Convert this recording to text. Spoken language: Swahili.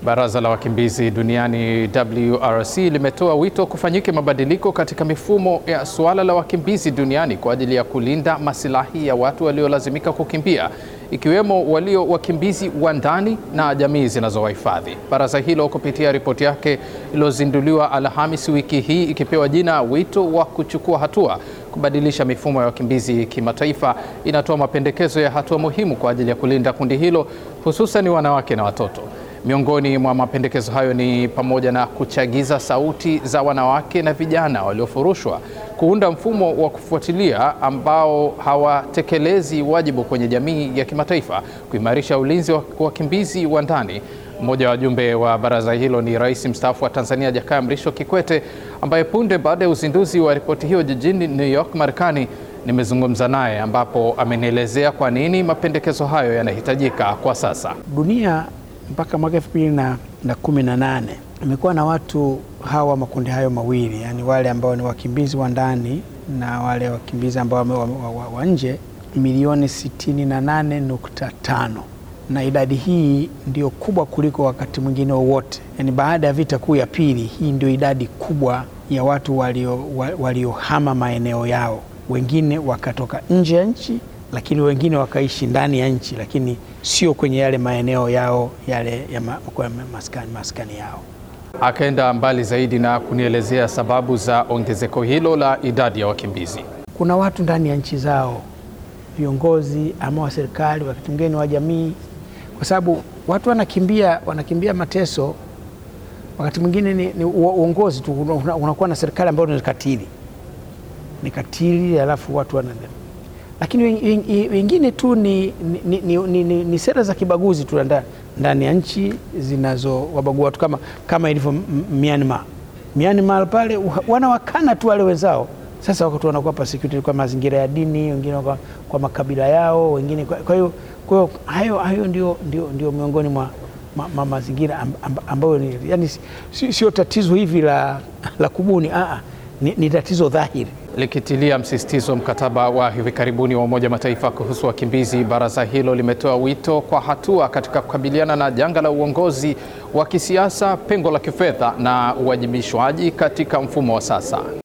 Baraza la Wakimbizi Duniani WRC limetoa wito kufanyike mabadiliko katika mifumo ya suala la wakimbizi duniani kwa ajili ya kulinda masilahi ya watu waliolazimika kukimbia ikiwemo walio wakimbizi wa ndani na jamii zinazowahifadhi. Baraza hilo kupitia ripoti yake iliyozinduliwa Alhamisi wiki hii ikipewa jina wito wa kuchukua hatua kubadilisha mifumo ya wakimbizi kimataifa, inatoa mapendekezo ya hatua muhimu kwa ajili ya kulinda kundi hilo hususan wanawake na watoto. Miongoni mwa mapendekezo hayo ni pamoja na kuchagiza sauti za wanawake na vijana waliofurushwa, kuunda mfumo wa kufuatilia ambao hawatekelezi wajibu kwenye jamii ya kimataifa, kuimarisha ulinzi wa wakimbizi wa ndani. Mmoja wa wajumbe wa baraza hilo ni Rais mstaafu wa Tanzania Jakaya Mrisho Kikwete, ambaye punde baada ya uzinduzi wa ripoti hiyo jijini New York, Marekani, nimezungumza naye ambapo amenielezea kwa nini mapendekezo hayo yanahitajika kwa sasa. Dunia mpaka mwaka elfu mbili na kumi na nane imekuwa na watu hawa makundi hayo mawili, yaani wale ambao ni wakimbizi wa ndani na wale wakimbizi ambao wa, wa, wa, wa nje milioni 68.5 na idadi hii ndio kubwa kuliko wakati mwingine wowote, yaani baada ya vita kuu ya pili, hii ndio idadi kubwa ya watu waliohama walio maeneo yao, wengine wakatoka nje ya nchi lakini wengine wakaishi ndani ya nchi, lakini sio kwenye yale maeneo yao yale ya ma, maskani, maskani yao. Akaenda mbali zaidi na kunielezea sababu za ongezeko hilo la idadi ya wakimbizi. Kuna watu ndani ya nchi zao, viongozi ama wa serikali, wakati mwingine wa jamii, kwa sababu watu wanakimbia, wanakimbia mateso. Wakati mwingine ni, ni uongozi tu, unakuwa na serikali ambayo ni katili, ni katili, alafu watu wana lakini wengine tu ni, ni, ni, ni, ni, ni sera za kibaguzi tu ndani ya nchi zinazowabagua watu kama, kama ilivyo Myanmar. Myanmar pale wanawakana tu wale wenzao. Sasa wakati wanakuwa persecuted kwa mazingira ya dini, wengine kwa, kwa makabila yao, wengine kwa hiyo kwa hayo, hayo ndio, ndio, ndio miongoni mwa ma, ma, mazingira ambayo ni, yani sio tatizo hivi la, la kubuni aa, ni, ni tatizo dhahiri. Likitilia msisitizo mkataba wa hivi karibuni wa Umoja Mataifa kuhusu wakimbizi, baraza hilo limetoa wito kwa hatua katika kukabiliana na janga la uongozi wa kisiasa, pengo la kifedha na uwajibishwaji katika mfumo wa sasa.